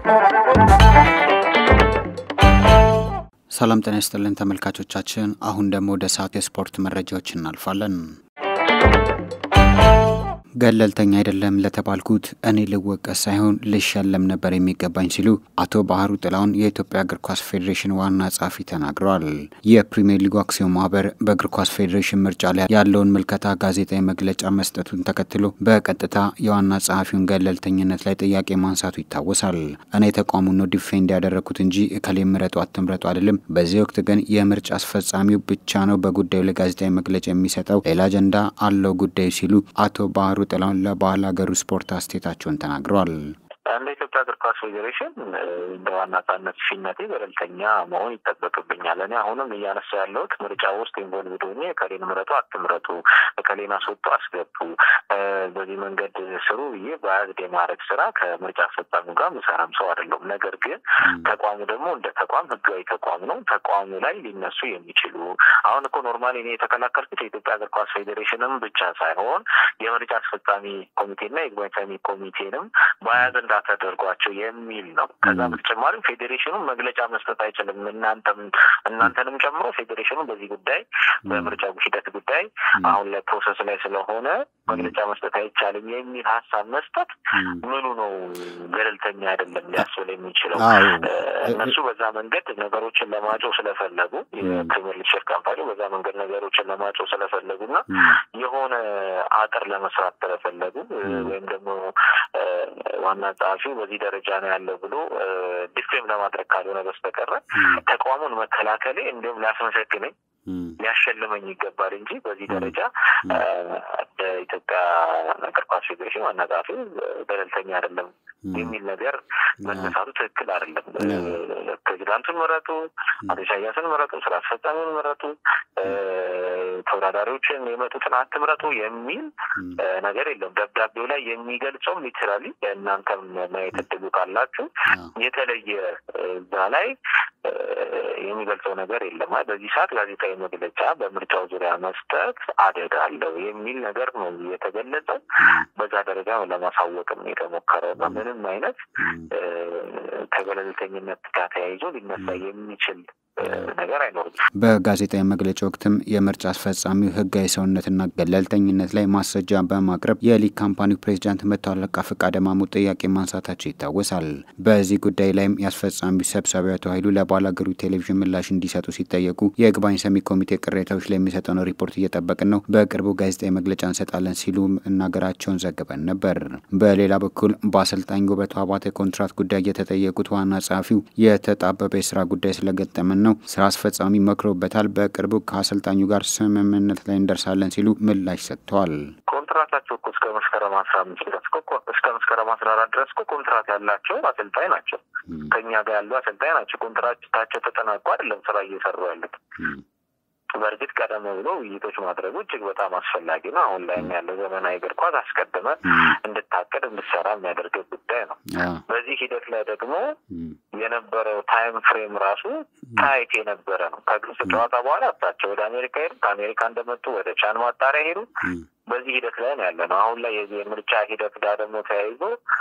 ሰላም ጤና ይስጥልን ተመልካቾቻችን። አሁን ደግሞ ወደ ሰዓት የስፖርት መረጃዎች እናልፋለን። ገለልተኛ አይደለም ለተባልኩት እኔ ልወቀስ ሳይሆን ልሸለም ነበር የሚገባኝ ሲሉ አቶ ባህሩ ጥላውን የኢትዮጵያ እግር ኳስ ፌዴሬሽን ዋና ጸሐፊ ተናግረዋል። የፕሪምየር ሊጉ አክሲዮን ማህበር በእግር ኳስ ፌዴሬሽን ምርጫ ላይ ያለውን ምልከታ ጋዜጣዊ መግለጫ መስጠቱን ተከትሎ በቀጥታ የዋና ጸሐፊውን ገለልተኝነት ላይ ጥያቄ ማንሳቱ ይታወሳል። እኔ ተቋሙን ነው ዲፌንድ ያደረግኩት እንጂ እከሌ ምረጡ አትምረጡ አይደለም። በዚህ ወቅት ግን የምርጫ አስፈጻሚው ብቻ ነው በጉዳዩ ላይ ጋዜጣዊ መግለጫ የሚሰጠው፣ ሌላ አጀንዳ አለው ጉዳዩ ሲሉ አቶ ባህሩ ጥላውን ለባህል ሀገሩ ስፖርት አስተያየታቸውን ተናግረዋል። እንደ ኢትዮጵያ እግር ኳስ ፌዴሬሽን በዋና ጸሐፊነቴ ገለልተኛ መሆን ይጠበቅብኛል። እኔ አሁንም እያነሳ ያለሁት ምርጫ ውስጥ ኢንቮልቭድ ሆኜ እከሌን ምረጡ አትምረጡ፣ እከሌን አስወጡ አስገቡ፣ በዚህ መንገድ ስሩ ብዬ በያዝድ የማድረግ ስራ ከምርጫ አስፈጻሚው ጋር ምሰራም ሰው አይደለሁም። ነገር ግን ተቋሙ ደግሞ እንደ ተቋም ህጋዊ ተቋም ነው። ተቋሙ ላይ ሊነሱ የሚችሉ አሁን እኮ ኖርማሊ እኔ የተከላከልኩት የኢትዮጵያ እግር ኳስ ፌዴሬሽንም ብቻ ሳይሆን የምርጫ አስፈጻሚ ኮሚቴና የይግባኝ ሰሚ ኮሚቴንም በያዝ እንዳ ተደርጓቸው የሚል ነው። ከዛ በተጨማሪም ፌዴሬሽኑ መግለጫ መስጠት አይችልም። እናንተም እናንተንም ጨምሮ ፌዴሬሽኑ በዚህ ጉዳይ በምርጫው ሂደት ጉዳይ አሁን ላይ ፕሮሰስ ላይ ስለሆነ መግለጫ መስጠት አይቻልም የሚል ሀሳብ መስጠት ምኑ ነው ገለልተኛ አይደለም ሊያስብል የሚችለው? እነሱ በዛ መንገድ ነገሮችን ለማጨው ስለፈለጉ የፕሪሚየር ሊግ ሼር ካምፓኒ በዛ መንገድ ነገሮችን ለማጨው ስለፈለጉ እና የሆነ አጥር ለመስራት ስለፈለጉ ወይም ደግሞ ዋና ጸሐፊው በዚህ ደረጃ ነው ያለው ብሎ ዲፌም ለማድረግ ካልሆነ በስተቀረ ተቋሙን መከላከሌ እንዲሁም ሊያስመሰግነኝ ሊያሸልመኝ ይገባል እንጂ በዚህ ደረጃ በኢትዮጵያ እግር ኳስ ፌዴሬሽን ዋና ጸሐፊው ገለልተኛ አይደለም የሚል ነገር መነሳቱ ትክክል አይደለም። ፕሬዚዳንቱን መረጡ፣ አቶ ኢሳያስን መረጡ፣ ስራ አስፈጻሚውን መረጡ፣ ተወዳዳሪዎችን የመጡትን አትምረጡ የሚል ነገር የለም። ደብዳቤው ላይ የሚገልጸው ሊትራሊ እናንተም ማየት እድሉ ካላችሁ የተለየ እዛ ላይ የሚገልጸው ነገር የለም። በዚህ ሰዓት ጋዜጣዊ መግለጫ በምርጫው ዙሪያ መስጠት አደጋ አለው የሚል ነገር ነው የተገለጸው። በዛ ደረጃ ነው ለማሳወቅም የተሞከረው። በምንም አይነት ከገለልተኝነት ጋር ተያይዞ ሊነሳ የሚችል ነገር አይኖርም። በጋዜጣዊ መግለጫ ወቅትም የምርጫ አስፈጻሚው ህጋዊ ሰውነትና ገለልተኝነት ላይ ማስረጃ በማቅረብ የሊግ ካምፓኒው ፕሬዚዳንት መቶ አለቃ ፈቃደ ማሞ ጥያቄ ማንሳታቸው ይታወሳል። በዚህ ጉዳይ ላይም የአስፈጻሚው ሰብሳቢ አቶ ኃይሉ ለባላገሩ ቴሌቪዥን ምላሽ እንዲሰጡ ሲጠየቁ የይግባኝ ሰሚ ኮሚቴ ቅሬታዎች ላይ የሚሰጠውን ሪፖርት እየጠበቅን ነው፣ በቅርቡ ጋዜጣዊ መግለጫ እንሰጣለን ሲሉ መናገራቸውን ዘግበን ነበር። በሌላ በኩል በአሰልጣኝ ውበቱ አባተ ኮንትራት ጉዳይ የተጠየቁት ዋና ጸሐፊው የተጣበበ የስራ ጉዳይ ስለገጠመን ነው ስራ አስፈጻሚ መክሮበታል። በቅርቡ ከአሰልጣኙ ጋር ስምምነት ላይ እንደርሳለን ሲሉ ምላሽ ሰጥተዋል። ኮንትራታቸው እኮ እስከ መስከረም አስራ አምስት ድረስ እስከ መስከረም አስራ አራት ድረስ እኮ ኮንትራት ያላቸው አሰልጣኝ ናቸው። ከእኛ ጋር ያሉ አሰልጣኝ ናቸው። ኮንትራታቸው ተጠናቆ አይደለም ስራ እየሰሩ ያሉት። በእርግጥ ቀደም ብሎ ውይይቶች ማድረጉ እጅግ በጣም አስፈላጊ ነው። አሁን ላይ ያለው ዘመናዊ እግር ኳስ አስቀድመ እንድታቀድ እንድሰራ የሚያደርገው ጉዳይ ነው። በዚህ ሂደት ላይ ደግሞ የነበረው ታይም ፍሬም ራሱ ታይት የነበረ ነው። ከግብጽ ጨዋታ በኋላ እሳቸው ወደ አሜሪካ ሄዱ። ከአሜሪካ እንደመጡ ወደ ቻን ማጣሪያ ሄዱ። በዚህ ሂደት ላይ ነው ያለ ነው። አሁን ላይ የዚህ የምርጫ ሂደት ጋር ደግሞ ተያይዞ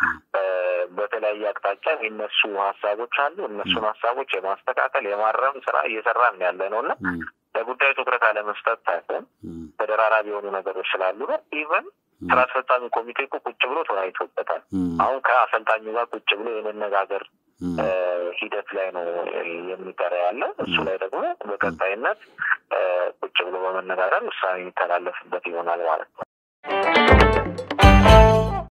በተለያየ አቅጣጫ የሚነሱ ሀሳቦች አሉ። እነሱን ሀሳቦች የማስተካከል የማረም ስራ እየሰራን ያለ ነው እና ለጉዳዩ ትኩረት አለመስጠት ሳይሆን ተደራራቢ የሆኑ ነገሮች ስላሉ ነው። ኢቨን ስራ አስፈጻሚ ኮሚቴ እኮ ቁጭ ብሎ ተወያይቶበታል። አሁን ከአሰልጣኙ ጋር ቁጭ ብሎ የመነጋገር ሂደት ላይ ነው የሚጠራ ያለው። እሱ ላይ ደግሞ በቀጣይነት ቁጭ ብሎ በመነጋገር ውሳኔ የሚተላለፍበት ይሆናል ማለት ነው።